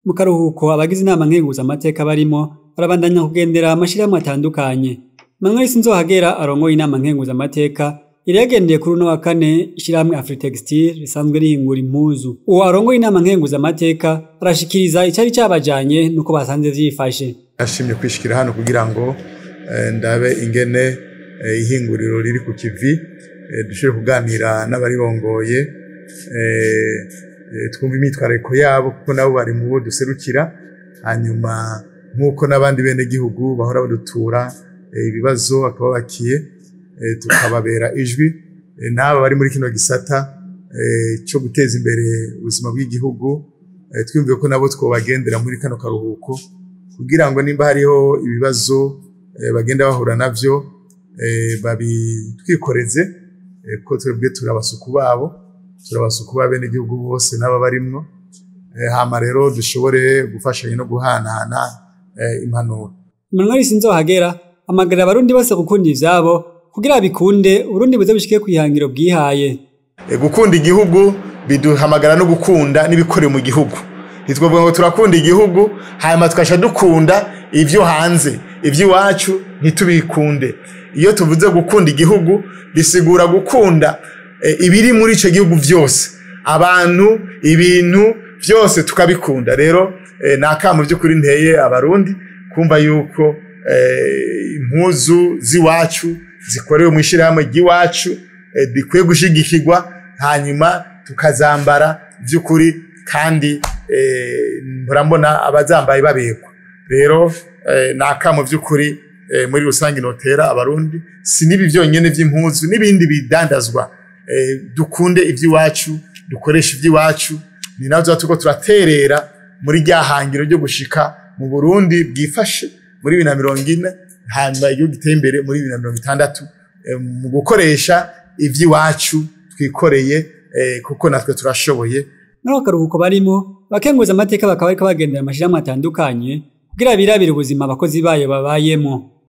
mu karuhuko abagize inama nkenguzamateka barimo barabandanya kugendera amashirahamwe atandukanye Manuel Sinzohagera arongoye inama nkenguzamateka yari yagendeye kuri uno wa kane ishirahamwe Afritextile risanzwe rihingura impuzu uwo arongoye inama nkenguzamateka arashikiriza icari cabajanye nuko basanze vyifashe ashimye kwishikira hano kugira ngo eh, ndabe ingene eh, ihinguriro riri ku kivi eh, dushobore kuganira n'abarirongoye eh, eh, twumva imyitwarariko yabo kuko nabo bari mu bo duserukira hanyuma nk'uko n'abandi bene gihugu bahora badutura eh, ibibazo bakababakiye eh, tukababera ijwi eh, n'aba bari muri kino gisata eh, cyo guteza imbere ubuzima bw'igihugu eh, twiyumviye ko nabo twobagendera muri kano karuhuko kugira ngo nimba hariho ibibazo eh, bagenda bahura navyo eh, babitwikoreze eh, ko twebwe turabasuku babo turabasuku ba bene igihugu bose n'aba barimwo eh, hama rero dushobore gufashanya no guhanahana eh, impanuro Manuel Sinzohagera amagarira abarundi bose gukunda ivyabo kugira bikunde urundi buze bushike kwihangiro bwihaye E, gukunda igihugu biduhamagara no gukunda n'ibikorewe mu gihugu ntitwavuga ngo turakunda igihugu hanyuma tugasha dukunda ivyo hanze ivy'iwacu ntitubikunde iyo tuvuze gukunda igihugu bisigura gukunda e, ibiri muri ico gihugu vyose abantu ibintu vyose tukabikunda rero e, ni akamu vy'ukuri nteye abarundi kumva yuko e, impuzu z'iwacu zikorewe mu ishirahamwe ry'iwacu eh, bikwiye gushigikirwa hanyuma tukazambara by'ukuri kandi eh, murambona abazambaye babekwa rero eh, ni akamo by'ukuri eh, muri rusange notera abarundi si n'ibi byonyine by'impuzu n'ibindi bidandazwa eh, dukunde iby'iwacu dukoreshe iby'iwacu ni nabyo tuba turiko turaterera muri rya hangiro ryo gushika mu burundi bwifashe muri bibiri na mirongo ine hanyuma igihugu giteye imbere muri bibiri na mirongo itandatu eh, mu gukoresha ivy'iwacu twikoreye eh, kuko natwe turashoboye muri ako karuhuko barimo bakenguza amateka bakaba bariko bagendera amashirahamwe atandukanye kugira birabire ubuzima abakozi bayo babayemo